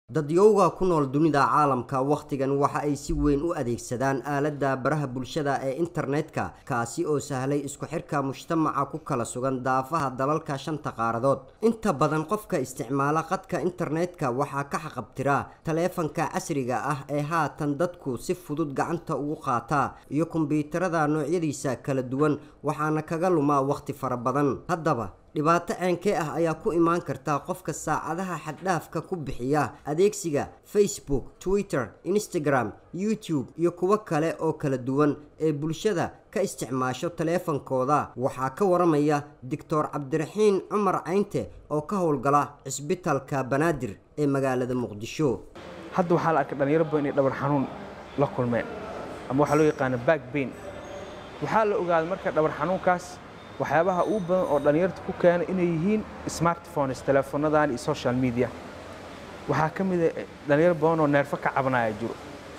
dadyowga ku nool dunida caalamka wakhtigan waxa ay si weyn u adeegsadaan aaladda baraha bulshada ee internetka kaasi oo sahlay isku xirka mujtamaca ku kala sugan daafaha dalalka shanta qaaradood inta badan qofka isticmaala qadka internetka waxaa ka xaqabtira taleefanka casriga ah ee haatan dadku si fudud gacanta ugu qaataa iyo kombyuutarada noocyadiisa kala duwan waxaana kaga lumaa wakhti fara badan haddaba dhibaato ceenkee ah ayaa ku imaan karta qofka saacadaha xaddhaafka ku bixiya adeegsiga facebook twitter instagram youtube iyo kuwo kale oo kala duwan ee bulshada ka isticmaasho taleefankooda waxaa ka waramaya doctor cabdiraxiin cumar caynte oo ka howlgala cisbitalka banaadir ee magaalada muqdisho hadda waxaa la arkay dhalinyaro badan inay dhabar xanuun la kulmeen ama waxaa loo yaqaana back bain waxaa la ogaaday marka dhabar xanuunkaas waxyaabaha ugu badan oo dhallinyarta ku keena inay yihiin smartphones teleefonadan iyo social media waxaa ka mid a dhalinyaro badan oo neerfo ka cabanaya jiro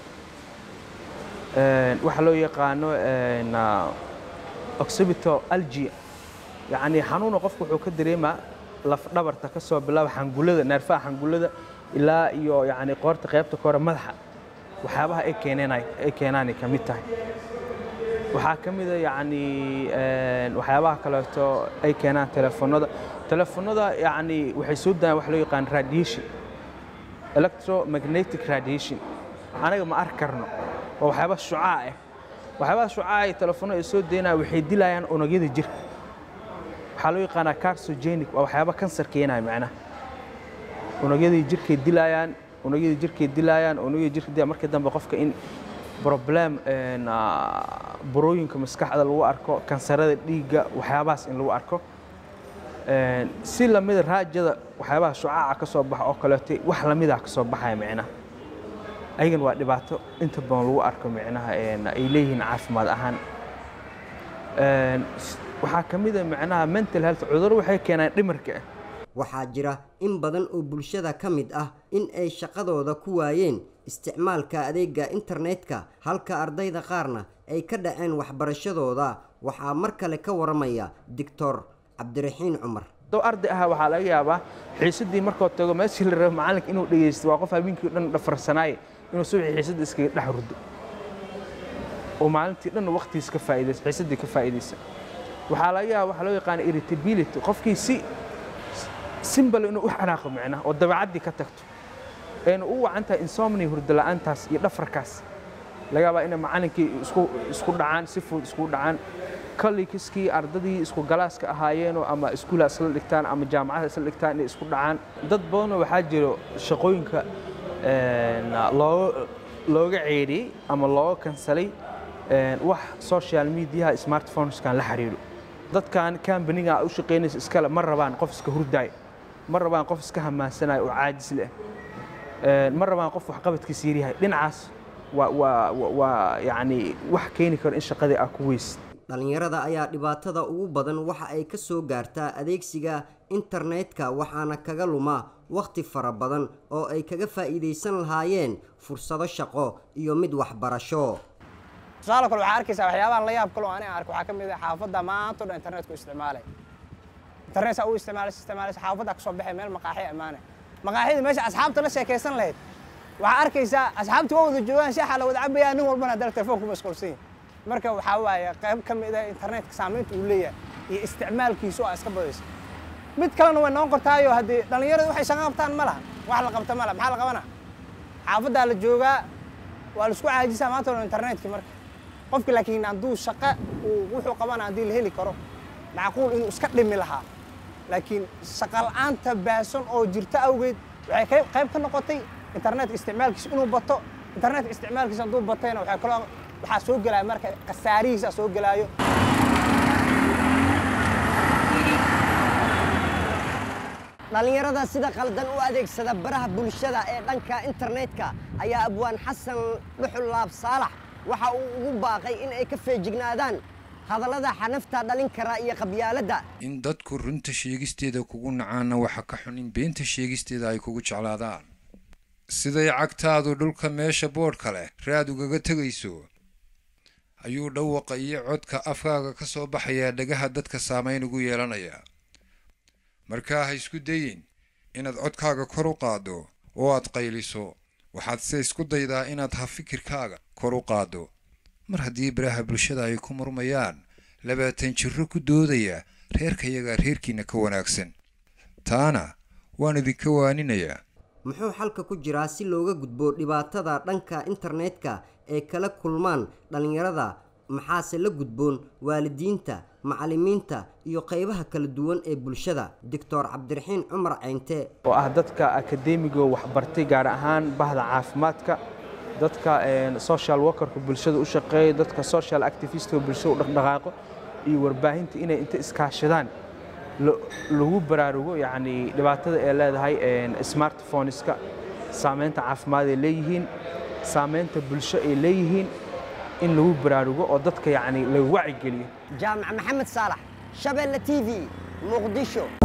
waxaa loo yaqaano oxibito algia yacni xanuuna qofku wuxuu ka dareemaa laf dhabarta ka soo bilaaba xangulada neerfaha xangulada ilaa iyo yacni qoorta qaybta kore madaxa waxyaabaha ay keeneen ay keenaanay ka mid tahay waxaa ka mid a yacni waxyaabaha kaleeto ay keenaan telefoonada telefoonada yacni waxay soo daayaan wax loo yaqaan radiation electromagnetic radiation anaga ma arki karno waa waxyaaba shucaa ah waxyaabaha shucaa ay telefoonada ay soo daynayaan waxay dilayaan unugyada jirka waxaa loo yaqaanaa carcogenic waa waxyaaba kansar keenaya macnaha unugyadii jirkay dilayaan unugyadii jirkay dilayaan unugyada jirka markii dambe qofka in problem burooyinka maskaxda lagu arko kansarada dhiigga waxyaabahaas in lagu arko si lamida raajada waxyaabaha shucaaca ka soo baxa oo kaleeto wax lamida ka soo baxaya micnaha ayagan waa dhibaato inta badan lagu arko micnaha ay leeyihiin caafimaad ahaan waxaa ka mid a micnaha mental health cudurro waxay keenaan dhimarka ah waxaa jira in badan oo bulshada ka mid ah in ay shaqadooda ku waayeen isticmaalka adeega internetka halka ardayda qaarna ay ka dhaceen waxbarashadooda waxaa mar kale ka waramaya doctor cabdiraxiin cumar doo arday aha waxaa laga yaabaa xiisadii markoo tago meeshii la rabo macalinka inuu dhegeysto waa qof habeenkii o dhan dhafarsanaaye inuu subaxii xiisadda iskaga dhex ruddo oo maalintii dhan waqtigiis ka faa'iidaysa xiisaddii ka faa'iidaysa waxaa laga yaabaa waxaa loo yaqaana irritability qofkii si simbal inuu u xanaaqo micnaha oo dabeecaddii ka tagto ayna u wacan tahay insomnia hurdo la'aantaas iyo dhafarkaas laga yaabaa inay macallinkii isku isku dhacaan si fudud isku dhacaan kollegiskii ardadii isku galaaska ahaayeenoo ama iskuula isla dhigtaan ama jaamacada isla dhigtaan inay isku dhacaan dad badanoo waxaa jiro shaqooyinka looga looga ceedhiyey ama looga kansalay wax social mediaha smartphoneskan la xiriiro dadkan kambaniga u shaqaynaysa iskale ma rabaan qof iska hurdaaya ma rabaan qof iska hamaansanaya oo caajis leh ma rabaan qof waxqabadkiisa yaryahay dhinacaas waa waa waa yacni wax keeni karo in shaqadii aa ku weysid dhallinyarada ayaa dhibaatada ugu badan waxa ay ka soo gaartaa adeegsiga internetka waxaana kaga luma wakhti fara badan oo ay kaga faa'iidaysan lahaayeen fursado shaqo iyo mid waxbarasho tusaale kale waxaa arkaysaa waxyaabahan la yaab kaloo aniga arko waxaa ka mid ah xaafadda maanta o dhan internetku isticmaalay internet saa u isticmaalaysa isticmaalaysa xaafadda kasoo baxay meel maqaaxi ammaane maqaaxida meesha asxaabta la sheekaysan lahayd waxaa arkaysaa asxaabtii waa wada joogaan shaaxa la wada cabayaa nin walbana haddana telefoonku mashquulsan yahay marka waxaa waaye qayb ka mid ah internetka saamaynta uu leeyahay iyo isticmaalkiisu aa iska badaysa mid kalena way noqon kartaayo haddii dhallinyaradu waxay shaqo qabtaan ma laha wax la qabta ma laha maxaa la qabanaa xaafaddaa la joogaa waa la isku caajisaa maanta o dhan internetkii marka qofki laakiin hadduu shaqo uu wuxuu qabana haddii la heli karo macquul inuu iska dhimi lahaa laakiin shaqa la'aanta baasan oo jirta awgeed waxay qayb ka noqotay internetka isticmaalkiisa inuu bato internetka isticmaalkiisa hadduu batayna waxaa kaloo waxaa soo gelaya marka khasaarihiisa soo gelaayo dhallinyarada sida qaldan u adeegsada baraha bulshada ee dhanka internetka ayaa abwaan xasan dhuxul laab saalax waxa uu ugu baaqay in ay ka feejignaadaan hadallada xanafta dhalin kara iyo qabyaaladda in dadku runta sheegisteeda kugu nacaana waxa ka xun in beenta sheegisteeda ay kugu jeclaadaan siday cagtaadu dhulka meesha boodhka leh raad ugaga tegayso ayuu dhawaqa iyo codka afkaaga ka soo baxayaa dhagaha dadka saamayn ugu yeelanaya markaa ha isku dayin inaad codkaaga kor u qaaddo oo aad qayliso waxaad se isku daydaa inaad ha fikirkaaga kor u qaaddo mar haddii baraha bulshada ay ku murmayaan labaatan jirro ku doodaya reerkayagaa reerkiinna ka wanaagsan taana waan idinka waaninayaa muxuu xalka ku jiraa si looga gudbo dhibaatada dhanka internetka ee kala kulmaan dhallinyarada maxaase la gudboon waalidiinta macallimiinta iyo qaybaha kala duwan ee bulshada doctor cabdiraxiin cumar ceynte oo ah dadka akadeemiga waxbartay gaar ahaan bahda caafimaadka dadka social workerka bulshada u shaqeeya dadka social activistka bulshada u dhaqdhaqaaqo iyo warbaahinta inay inta iskaashadaan lagu baraarugo yacni dhibaatada ay leedahay smartphoneska saameynta caafimaad ay leeyihiin saameynta bulsho ay leeyihiin in lagu baraarugo oo dadka yacni lagu wacigeliyo jaamac maxamed saalax shabeelle t v muqdisho